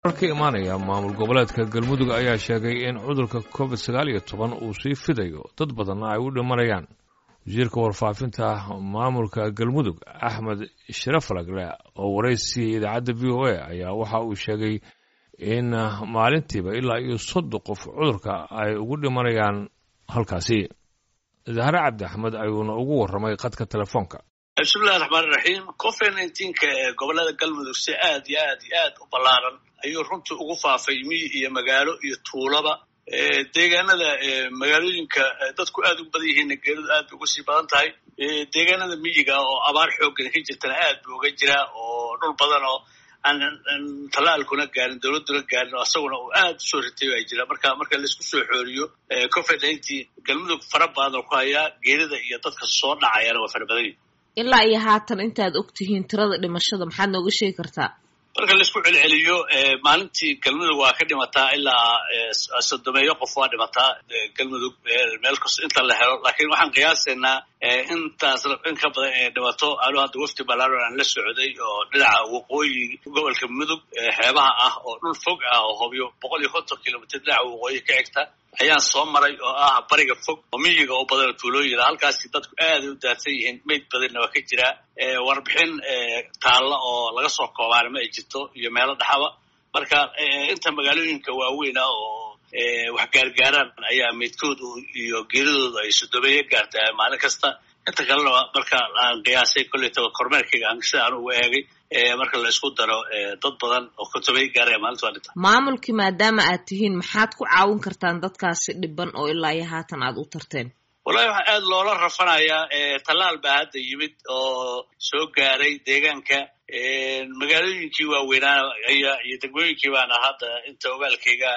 ka imaanaya maamul goboleedka galmudug ayaa sheegay in cudurka covid sagaal iyo toban uu sii fidayo dad badanna ay u dhimanayaan wasiirka warfaafinta maamulka galmudug axmed sharafalagle oo waraysiiyey idaacadda v o a ayaa waxa uu sheegay in maalintiiba ilaa iyo soddon qof cudurka ay ugu dhimanayaan halkaasi zahre cabdi axmed ayuuna ugu warramay khadka telefoonka bismillahi raxmaan iraxiim covid nneteen-ka ee gobolada galmudug si aad iyo aad iyo aad u ballaaran ayuu runtii ugu faafay miyi iyo magaalo iyo tuulaba deegaanada magaalooyinka dadku aad u badan yihiinna geeridu aad bay uga sii badan tahay deegaanada miyiga oo abaar xooggan ka jirtana aad buu uga jiraa oo dhul badan oo aan tallaalkuna gaarin dowladduna gaarin oo asaguna uu aad u soo ritay baa jira marka marka laisku soo xooriyo covid nineteen galmudug fara badan oo ku hayaa geerida iyo dadka soo dhacayana waa fara badan yihin ilaa iyo haatan intaad og tihiin tirada dhimashada maxaad nooga sheegi kartaa marka laisku celceliyo maalintii galmudug waa ka dhimataa ilaa sodomeeyo qof waa dhimataa galmudug meel kasta inta la helo laakiin waxaan qiyaasaynaa intaas in ka badan ee dhimato anu hadda wafdi ballaaron aan la socday oo dhinaca waqooyi gobolka mudug xeebaha ah oo dhul fog ah oo hobyo boqol iyo konton kilomitr dhinaca waqooyi ka xigta ayaan soo maray oo ah bariga fog oo miyiga oo badan tuulooyina halkaasi dadku aaday u daadsan yihiin mayd badanna waa ka jiraa warbixin taalla oo laga soo koobaana ma ay jirto iyo meelo dhaxaba marka inta magaalooyinka waaweyna oo wax gaargaaraan ayaa maydkoodu iyo geeridooda ay sodomeeyo gaartaa maalin kasta inta kalena marka aan qiyaasay kollaytaba kormeerkayga aan sida aan uga eegay marka la isku daro dad badan oo kotobeyo gaaraya maalinta waa dhinta maamulkii maadaama aad tihiin maxaad ku caawin kartaan dadkaasi dhiban oo ilaa iyo haatan aad u tarteen wallahi waxaa aad loola rafanayaa tallaal baa hadda yimid oo soo gaaray deegaanka magaalooyinkii waaweynaa iyo degmooyinkii baana hadda inta ogaalkayga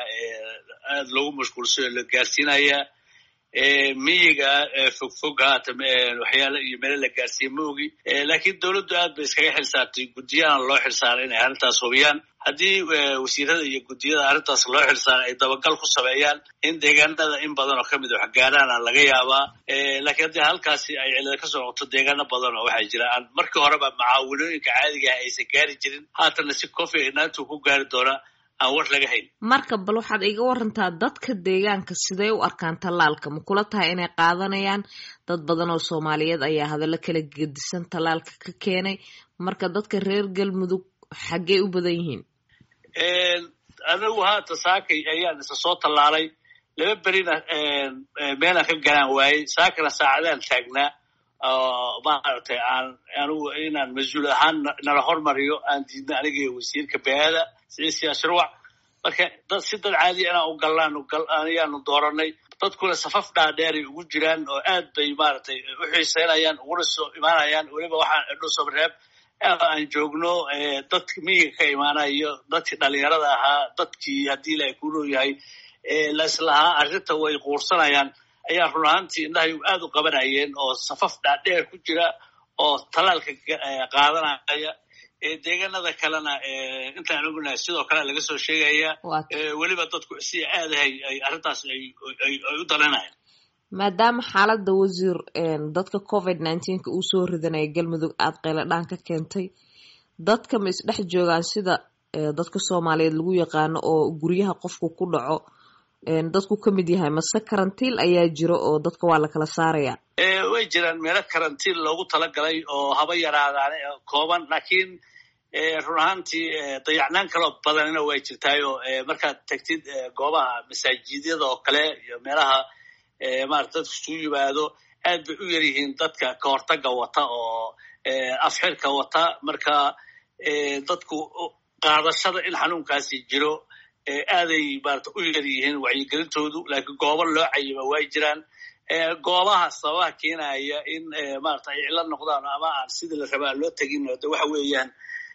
aad loogu mashquulsay oo la gaarsiinayaa miyiga fogfog haatan waxyaala iyo meelo la gaarsiiye ma ogi laakiin dowladdu aad bay iskaga xilsaartay guddiyahana loo xilsaaray inay arrintaas hubiyaan haddii wasiirada iyo guddiyada arrintaas loo xilsaaray ay dabagal ku sameeyaan in deegaanada in badan oo kamid a wax gaaraana laga yaabaa laakiin haddii halkaasi ay cilada ka soo noqoto deegaano badan oo waxaa jira aan markii horeba macaawinooyinka caadigaah aysan gaari jirin haatanna si cofi naantu ku gaari doona aan war laga hayn marka bal waxaad iga warantaa dadka deegaanka siday u arkaan tallaalka ma kula tahay inay qaadanayaan dad badan oo soomaaliyeed ayaa hadallo kala gedisan tallaalka ka keenay marka dadka reer galmudug xaggey u badan yihiin anigu haata saakay ayaan isa soo tallaalay laba berina meelaan ka galaan waayey saakana saacadaan taagnaa oo maaragtay aan anigu inaan mas-uul ahaan nala hormariyo aan diidna aniga iyo wasiirka beada siisi ashruuc marka dad si dad caadiya inaan u gallaan ayaanu dooranay dadkuna safaf dhaadheeray ugu jiraan oo aad bay maaragtay u xiiseynayaan uguna soo imaanayaan weliba waxaan dhusobareeb aan joogno dadka miyiga ka imaanayo dadkii dhalinyarada ahaa dadkii haddii ilahay ku nooyahay laislahaa arrinta way quursanayaan ayaa run ahaantii indhahay aad u qabanayeen oo safaf dhaadheer ku jira oo tallaalka qaadanaya deegaanada kalena intaan ognahay sidoo kale laga soo sheegaya weliba dadku si aadahay ay arrintaas ay u dalinayaan maadaama xaaladda wasiir dadka covid nineteenka uu soo ridanaya galmudug aada qayladhaan ka keentay dadka ma isdhex joogaan sida dadka soomaaliyeed lagu yaqaano oo guryaha qofku ku dhaco dadku ka mid yahay mase karantiil ayaa jiro oo dadka waa la kala saaraya way jiraan meelo karantiin loogu talagalay oo haba yaraadaan kooban laakiin run ahaantii dayacnaan kaloo badanina way jirtaayoo markaad tagtid goobaha masaajidyada oo kale iyo meelaha maarata dadku isugu yimaado aad bay u yar yihiin dadka ka hortaga wata oo afxirka wata marka dadku qaadashada in xanuunkaasi jiro aaday maarata u yar yihiin wacyigelintoodu laakiin goobo loo cayima way jiraan goobaha sababaha keenaya in maarata ay cilo noqdaan ama aan sidii la rabaa loo tegin de waxa weeyaan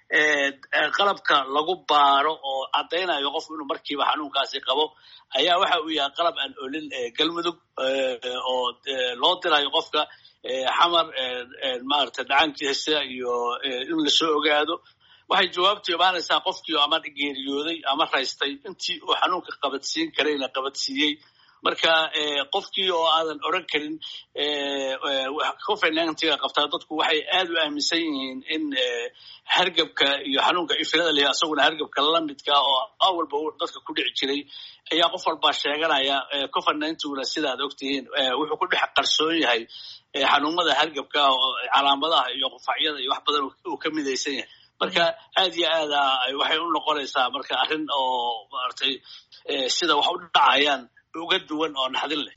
qalabka lagu baaro oo caddaynayo qofku inuu markiiba xanuunkaasi qabo ayaa waxa uu yahay qalab aan olin galmudug oo loo dirayo qofka xamar maarata dhacankiisa iyo in lasoo ogaado waxay jawaabtu imaanaysaa qofkii ama geeriyooday ama raystay intii uu xanuunka qabadsiin karayna qabadsiiyey marka qofkii oo aadan odran karin covid ninetga qabtaa dadku waxay aad u aaminsan yihiin in hargebka iyo xanuunka ifilada leh asaguna hargebka lamidka oo awalba dadka ku dhici jiray ayaa qof walbaa sheeganaya covid ninetguna sidaad ogtihiin wuxuu ku dhex qarsoon yahay xanuunada hargebka oo calaamadaha iyo qufacyada iyo wax badan uu ka midaysan yahay marka aad iyo aada waxay u noqonaysaa marka arrin oo maaragtay sida wax u dhacayaan uga duwan oo naxdin leh